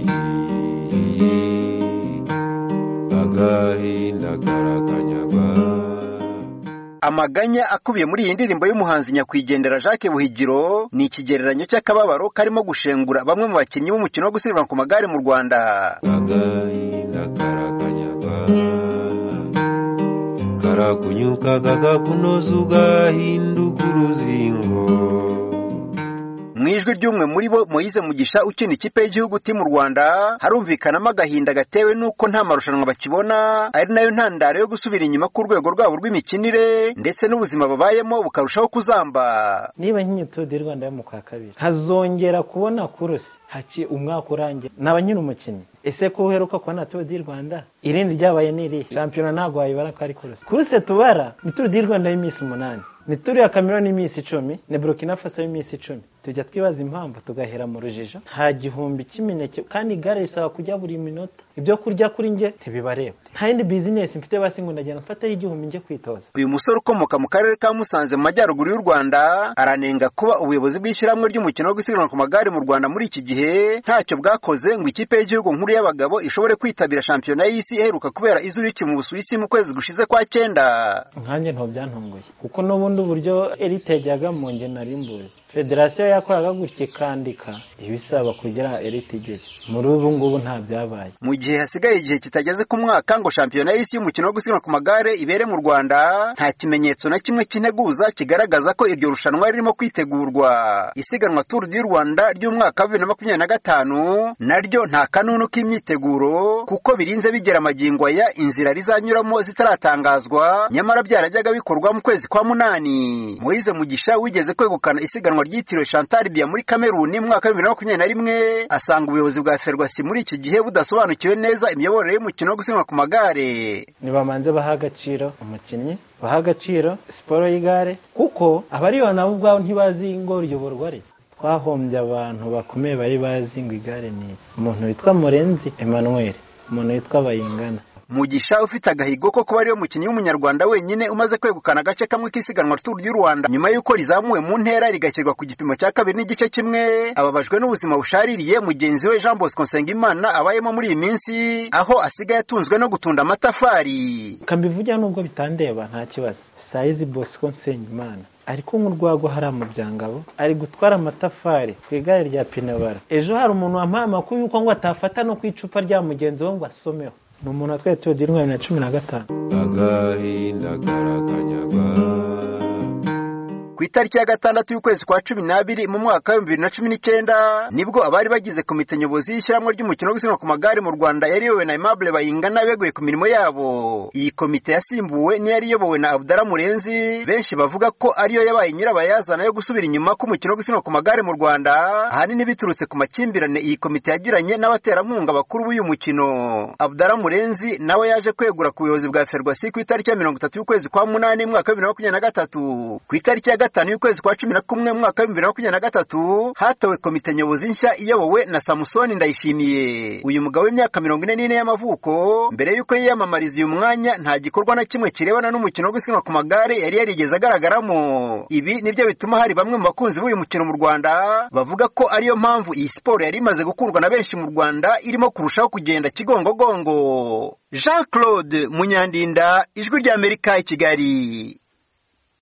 ahihihi agahinda karakanyagwa amaganya akubiye muri iyi ndirimbo y'umuhanzi nyakwigendera jacques buhigiro ni ikigereranyo cy'akababaro karimo gushengura bamwe mu bakinnyi b'umukino wo gusiganwa ku magare mu rwanda agahinda karakanyagwa karakunyuka kakakunoza ugahinduka uruzingo mu ijwi ry'umwe muri bo moyize mugisha ukina ikipe y'igihugu timu rwanda harumvikanamo agahinda gatewe n'uko nta marushanwa bakibona ari nayo ntandaro yo gusubira inyuma k'urwego rwabo rw'imikinire ndetse n'ubuzima babayemo bukarushaho kuzamba niba nk'iyi turu di rwanda yo mu kwa kabiri hazongera kubona kurusi haki umwaka urangiye naba nyine umukinnyi ese ko uheruka kubona turu di rwanda irindi ryabaye ni irihe shampiyona ntabwo wayibara ko ari kurusi kurusi tubara ni turu di rwanda y'iminsi umunani ni turu ya kamera y'iminsi icumi ni burokina faso y'iminsi icumi tujya twibaza impamvu tugahera mu rujijo nta gihumbi cy'imineke kandi igare risaba kujya buri minota ibyo kurya kuri njye ntibibareba nta yindi bizinesi mfite basi ngo ndagenda mfataho igihumbi njye kwitoza uyu musore ukomoka mu karere ka musanze mu majyaruguru y'u rwanda aranenga kuba ubuyobozi bw'ishyirahamwe ry'umukino wo gusiganwa ku magare mu rwanda muri iki gihe ntacyo bwakoze ngo ikipe y'igihugu nkuru y'abagabo ishobore kwitabira shampiyona y'isi iheruka kubera izuriki mu busuwisi mu kwezi gushize kwa cyenda nkanjye ntabwo byantunguye kuko n'ubundi uburyo eritage yagamo nge nari mbuzi federasiyo yakoraga gutya ikandika ibisaba kugira eritage muri ubu ngubu nta byabaye mu gihe hasigaye igihe kitageze ku mwaka ngo shampiyona y'isi y'umukino wo gusiganwa ku magare ibere mu rwanda nta kimenyetso na kimwe cy'integuza kigaragaza ko iryo rushanwa ririmo kwitegurwa isiganwa turu di rwanda ry'umwaka wa bibiri na makumyabiri na gatanu naryo nta kanunu k'imyiteguro kuko birinze bigera magingo aya inzira rizanyuramo zitaratangazwa nyamara byarajyaga bikorwa mu kwezi kwa munani moyize mugisha wigeze kwegukana isiganwa ryitiriwe chantal bia muri kameruni mu mwaka wa bibiri na makumyabiri na rimwe asanga ubuyobozi bwa ferwasi muri iki gihe budasobanukiwe neza imiyoborere y'umukino wo gusiganwa ku magare ntibamanze baha agaciro umukinnyi baha agaciro siporo y'igare kuko abariyo nabo ubwabo ntibazi ngo riyoborwa rito twahombye abantu bakomeye bari bazi ngo igare ni umuntu witwa murenzi emmanuel umuntu witwa bayingana mugisha ufite agahigo ko kuba ariwe mukinnyi w'umunyarwanda wenyine umaze kwegukana agace kamwe k'isiganwa turu y'u rwanda nyuma y'uko rizamuwe mu ntera rigashyirwa ku gipimo cya kabiri n'igice kimwe ababajwe n'ubuzima bushaririye mugenzi we jean bosco nsengimana abayemo muri iyi minsi aho asigaye atunzwe no gutunda amatafari kambivugira nubwo bitandeba nta kibazo sayizi bosco nsengimana ari kunywa urwagwa hariya mu byangabo ari gutwara amatafari ku igare rya pinabara ejo hari umuntu wampaye amakuru y'uko ngo atafata no ku icupa rya mugenzi we ngo asomeho ni umuntu watwaye turu di rwanda na cumi na gatanu agahinda karakanyagwa ku itariki ya gatandatu y'ukwezi kwa cumi n'abiri mu mwaka w'ibihumbi bibiri na cumi n'icyenda nibwo abari bagize komite nyobozi y'ishyirahamwe ry'umukino wo gusiganwa ku magare mu rwanda yari iyobowe na aimable bayingana beguye ku mirimo yabo iyi komite yasimbuwe n'iyari iyobowe na abudara murenzi benshi bavuga ko ariyo yabaye nyirabayazana yo gusubira inyuma k'umukino wo gusiganwa ku magare mu rwanda ahanini biturutse ku makimbirane iyi komite yagiranye n'abaterankunga bakuru b'uyu mukino abudara murenzi nawe yaje kwegura ku buyobozi bwa ferwasi ku itariki ya mirongo itatu y'ukwezi kwa munani mu mwaka wa bibiri na makumyabiri na gatatu ku itariki ya gatanu y'ukwezi kwa cumi na kumwe mu mwaka wa bibiri na makumyabiri na gatatu hatowe komite nyobozi nshya iyobowe na samusoni ndayishimiye uyu mugabo w'imyaka mirongo ine n'ine y'amavuko mbere y'uko yiyamamariza uyu mwanya nta gikorwa na kimwe kirebana n'umukino wo gusiganwa ku magare yari yarigeze agaragaramo ibi nibyo bituma hari bamwe mu bakunzi b'uyu mukino mu rwanda bavuga ko ariyo mpamvu iyi siporo yari imaze gukundwa na benshi mu rwanda irimo kurushaho kugenda kigongogongo jean claude munyandinda ijwi ry'amerika i kigali